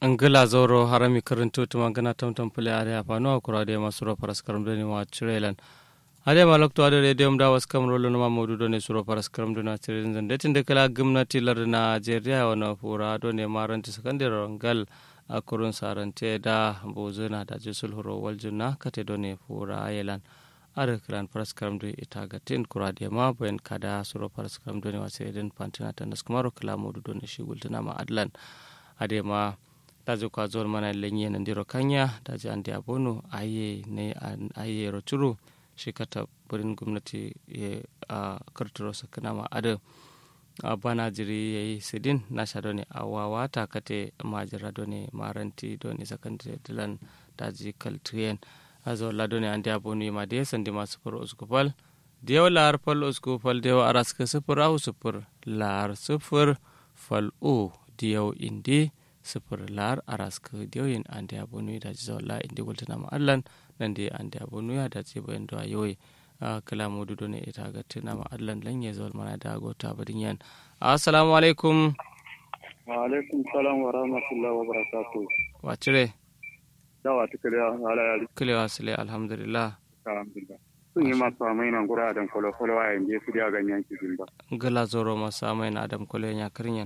angila zoro harami karanto tuma gana tamtam pule are apano akura de masuro paras karam doni wa chirelan ade malok to ade de da was kam rolo ma modu doni suro paras karam doni chirelan zan detin de kala gumnati lar Najeriya wana fura doni maranti sakandiro ngal akurun sarante da bozuna da jisul horo waljuna kate doni fura ayelan are kran paras karam doni ita gatin kura de ma ben kada suro paras karam doni wa chirelan pantina tanas kumaro kala modu doni shigultuna ma adlan ade ma daji kwa zuwar mana lenye na ndiro kanya daji andi abono aye ne aye rochuru shi kata burin gwamnati ya a karturo sakana ma ada a bana jiri ya yi sidin na sha doni a wawata kate majira doni maranti doni sakandare dilan daji kaltuyen a zuwar la doni andi abono ma da ya sandi masu fur uskupal da yau lahar fal uskupal da yau araska sufur au sufur lahar sufur fal o da yau indi sifir lar araska dioyin ande abonu da ji zawla indi gultana ma allan nan de ande abonu ya da ce bayan da yoyi kala modu done ita ga tuna ma allan lan ya zawal mana da gota badin yan assalamu alaikum wa alaikum salam wa rahmatullahi wa barakatuh wa cire dawa ta kare ala yari kile wa sile alhamdulillah alhamdulillah sun yi masu amai nan gura adam kwalo kwalo a yanzu su da ganyen cikin ba gala zoro masu amai na adam kwalo ya karinyan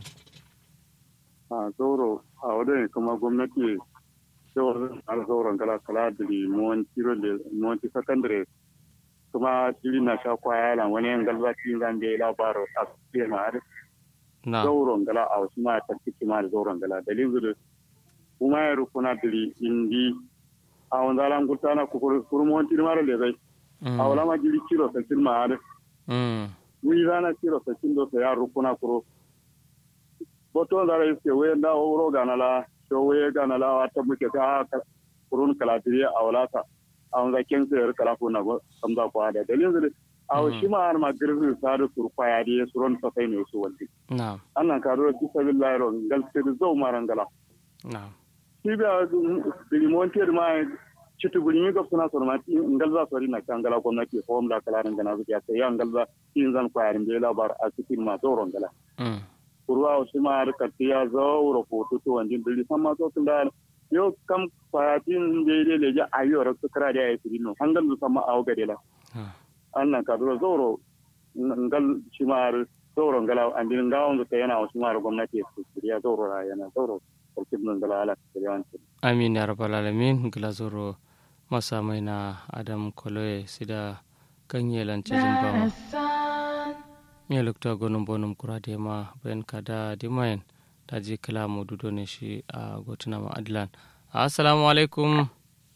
a zoro a wadda kuma gwamnati cewar alzauran kala kala da limon tiro da monti sakandare kuma shiri na sha kwaya lan wani yan galba cikin zan da ya labaro a cikin ma'ar na zauron gala a wasu ma ta ciki ma da zauren gala dalilin zuwa kuma ya rukuna dili indi a wanda lan gulta na kurmon tiro mara da zai a wala ma jiri kiro sakin ma'ar wuri rana kiro sakin da ya rukuna kuro boto zara iske we da wuro gana la so we gana la wata muke ka kurun kalatiri a walata a wanda ken sayar kalafu na samza ko da dalilin zai a shi ma har ma girbi sadu surfa ya di suron sa sai ne su wandi na annan ka ro ti sabillahi ro gal sai zo marangala na shi ba dilimonti ma citu guni ga suna sormati ngal za sori na kan gala gwamnati ko da kalarin gana zuciya sai yan ngal za yin zan kwayarin da labar a cikin ma zoron gala kurwa wasu ma harkar ya zaura foto to wanjin dili san ma so tun da yo kam fatin da ile leje ayo ra su kara da ya yi no hangal su sama awo gade la annan ka duro zauro ngal shi ma zauro ngala an din ngawon da yana wasu ma gwamnati su ya zauro ra yana zauro sarkin nan ngala ala kiriyan amin ya rabbal alamin gila zoro masa mai na adam koloye sida ganye lance jimbawa mi lukta gonum bonum kurade ma ben kada dimayen daji kala mo dudo ne shi a gotuna ma adlan assalamu alaikum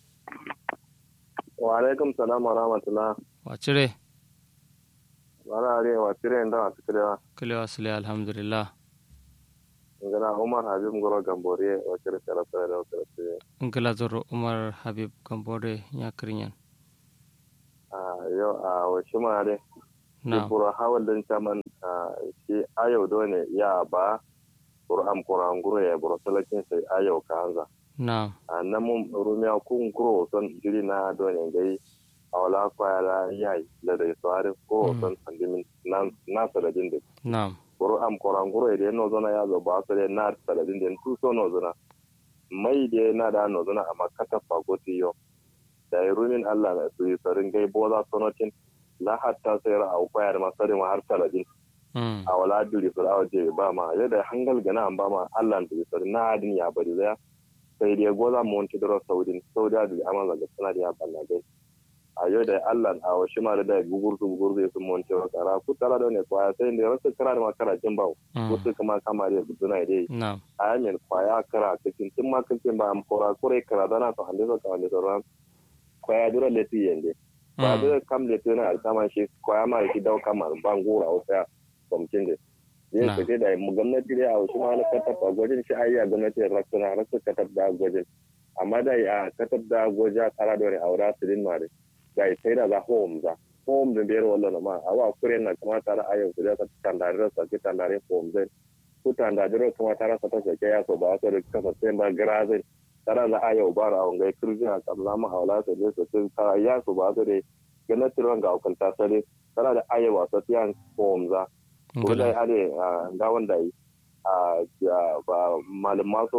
wa alaikum salam wa rahmatullah wa cire wala are wa tire nda wa tire wa kile wasile alhamdulillah ngana umar habib ngoro gambore wa tire tara tara wa tire ngala zoro umar habib gambore ya kirinyan a yo a wa shima de na buru hawal din caman shi ayo dole ya ba buru am kuran guro ya buru talakin sai ayo ka hanza na a nan mun rumiya kun guro son jiri na dole gai a wala kwaya la yayi da da sawari ko son sandimin nan na saladin da na buru am kuran guro da no zona ya zo ba su da na saladin da tu so no zona mai da na da no zona amma kata fagoti yo da rumin Allah na su yi sarin gai boza sonotin la hatta sai ra au kwayar ma sare ma har saladin a wala duri sur awa je ba ma yadda hangal gana an ba ma Allah duri sur na adin ya bari zaya sai dai goza mu wanti daro saudin saudi adu amma ga sana da ya balla dai a yau da Allah a wa shi ma da gugur su gugur zai sun monte wa kara ku tara da ne kwaya sai da wasu kara da makara jin ba wasu kuma kama da suna dai na a yamin kwaya kara cikin tun ma kancin ba am kora kore kara dana to hande so ka hande so ran kwaya dura leti yende ba da kam da tuna alkama shi kwaya ma shi dau kama bangura wata kwamcin da zai fite da mu gwamnati da a wasu ma na katab a gwajin shi ayi a gwamnati raksuna rasu katab da gwajin amma da a katab da gwaja tara da wani aura su din mare da ya sai da za home za home da biyar wallo na ma a wa kure na kuma tara a yau da ta tandare da sa ki tandare home zai ku tandare kuma tara sa ta sake ya so ba su da kasa sai ba gara zai tara da a yau ba ra wanga kirjina kam zama haula su ne su tara ya so ba su da gwamnati ran ga hukunta sare tara da ayewa sa tiyan home za ko da ade ga wanda yi a ba malum maso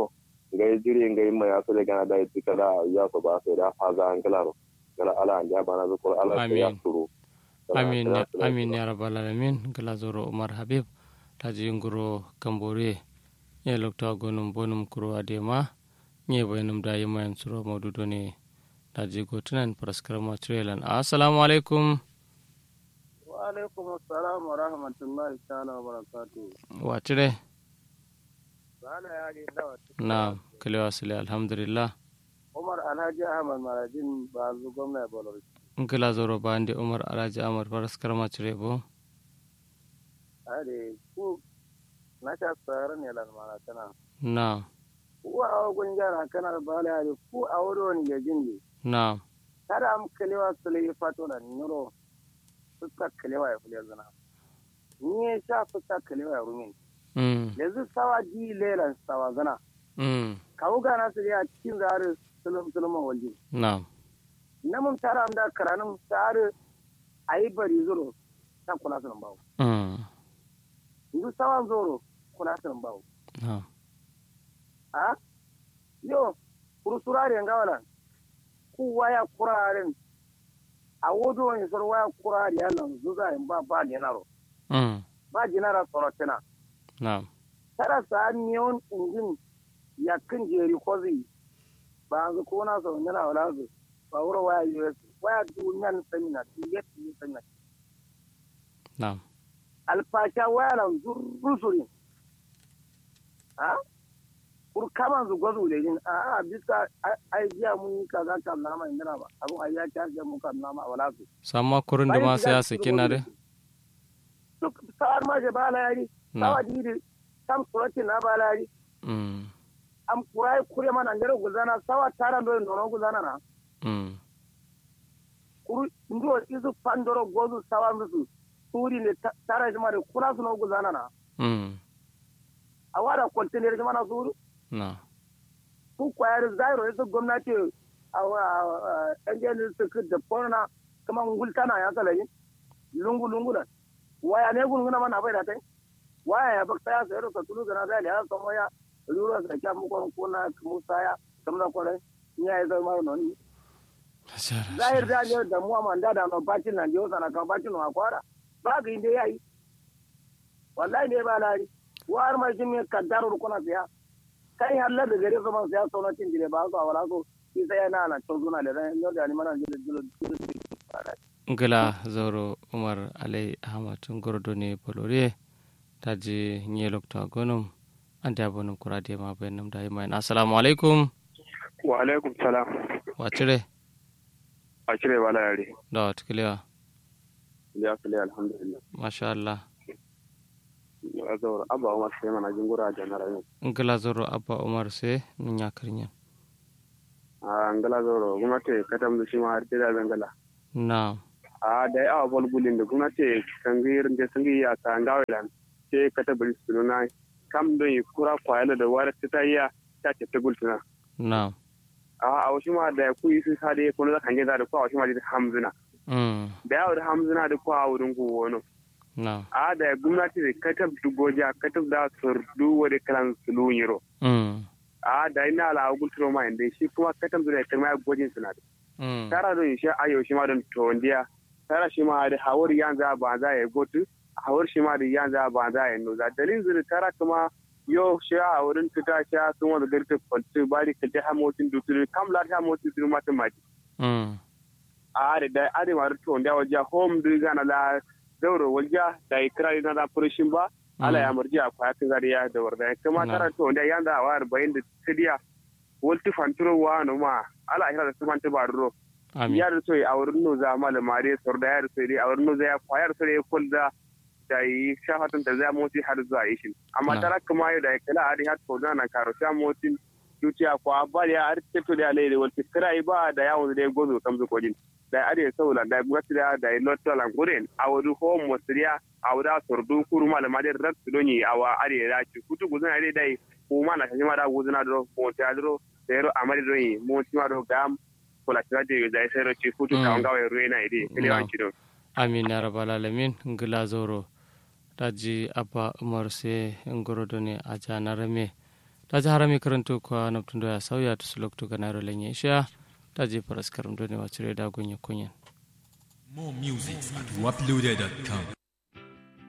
ngai jiri ngai mai aso de gana da tika da ya so ba sai da faza an kalaro kala ala an ja bana ko ala sai ya Amin. turu amin ya- amin ya rabbal alamin gala zoro umar habib taji nguro kambore ye lokta gonum bonum kuro adema nye bayanum da yima yan suro maududo ne taji gotunan praskarama trelan assalamu alaikum wa alaikum assalam wa rahmatullahi ta'ala wa barakatuh wacire sana yari dawa na kalewa sile alhamdulillah umar alhaji ahmad marajin ba zu gwamna bolor ngala zoro bande umar alhaji amar praskarama cire bo are ku na ta tsara ne lan mana kana na ku a gun jara kana ba la are ku a wuri wani gajin ne na kada am kalewa sule fato na nuro suka kalewa ya fule zana ni ya sha suka kalewa ya rumin mm yanzu sawa ji lelan sawa zana mm kawo gana su ya cikin zare sulum suluman walji na na mun tara am da karanin tare ayi bari zuro ta kula sun bawo mm yanzu sawan zoro kula sun bawo na a yo kurusurare ngawala ku waya kuraren a wodo wani sor waya kurare yalan zuza in ba ba dinaro mm ba dinara sorotina na tara sa miyon injin yakin jeri kozi ba an ko na so nyana wala zu ba wuro waya US waya dunyan samina tiyet ni samina na alfasha waya lan zurrusurin ha kur kama zu gwazo da yin a a bisa ai jiya mun yi kaza kan nama indira ba abun ai ya charge mun kan nama wala su samma kurun da ma sai ya saki na de duk sa'ar ma je bala yari na sawa didi sam surati na bala yari mm am kurai kure mana ngere guzana sawa tara ndo nono guzana na mm kuru ndo isu pandoro gozu sawa musu suri ne ta- tara jima da kura su no guzana na mm awara container jima na suru na ku kwayar zairo yasu gwamnati a yan jani su da fona kuma ngultana ya kalayi lungu lungu na waya ne gunguna mana bai da tai waya ya bakta ya sayar ka tulu gana zai ya samu ya rura sa kya mu kon kona musa ya kamna kore ya yi zai mai noni zahir da ne da mu amanda da no bacin nan jiyo sana kan bacin no akwara ba ga inde yayi wallahi ne ba lari war mai jin me kaddaru kuna siya kai halla da gare su man siya sauna cin dire ba su a wala so shi sai yana na cin zuna da ran yau da ni mana jilo jilo ngala zoro umar alai ahmad gordo ne bolore taji nye lokta gonum ande abonum kurade ma benum da yima assalamu alaikum wa alaikum salam wacire a cire wala yare da wat kiliwa ya kale alhamdulillah masha Allah a zaura abba umar sai mana jingura da na rayu ngala zoro abba umar se nya krinya a ngala zaura gwamnati katam da shi ma har da zangala na a da ya bol bulin da gwamnati kan gir da sun yi a kan gawelan sai ka tabbari su nuna kam don yi kura kwayala da wara ta yi ta ce ta gultuna na a a wasu ma da ku yi sun sa da kuma da kan gida da ku a wasu ma da hamzuna mm da yawo da hamzuna da ku a wurin ku wani na a da gwamnati da katab dugoja katab da surdu wani kalan sulun mm a da ina ala gulturo ma inda shi kuma katab da ta mai gojin suna da mm tara don shi ayo shi ma don tondiya tara shi ma da hawar yanzu ba za ya gotu hawar shi ma da yanzu ba za ya noza dalilin zuri tara kuma yo shi a wurin tuta shi a sun wani garta kwalci bari ka ta hamotin duturu kam la ta hamotin duturu mata maji mm a da da ade ma tondiya wajen home du gana la dauro wajen da ikira na da furishin ba ala ya murji a kwayatin zariya da warda kuma Na. tara tondiya yanzu a wayar bayan da tidiya walti fanturo wa no ma ala hira da su fanta ba ro amin yar so a wurin no za mala mare sor da yar so a wurin no za ya kwayar so ya kulda da yi shafatan da za moti har zuwa yi shi amma Na. tara kuma yau da kala ari har ko na karo sha moti dukiya ko abba ya ar teto da lele wal tikrai ba da yawo da gozo kam zo kodin da ari saula da gwati da da lotto lan guren a wudu home mosriya a wuda sordu kuru mala mare rat doni awa ari da ci kutu guzan ari dai ko mana shi ma da guzuna do ko ta do da amari do yi mo ti ma do gam ko la tira de da sai ro ci kutu Mm. ka ngawa ruwe na ide kile Na. wanci do amin ya rabbal alamin ngila zoro taji abba umar se ngorodo ne a janarame ta ji harami karanto kwa naptun ya sauya ta su lokto ga nairo lenye isha ta je faras karam doni wa cire da gunye kunyen More music at waploaded.com.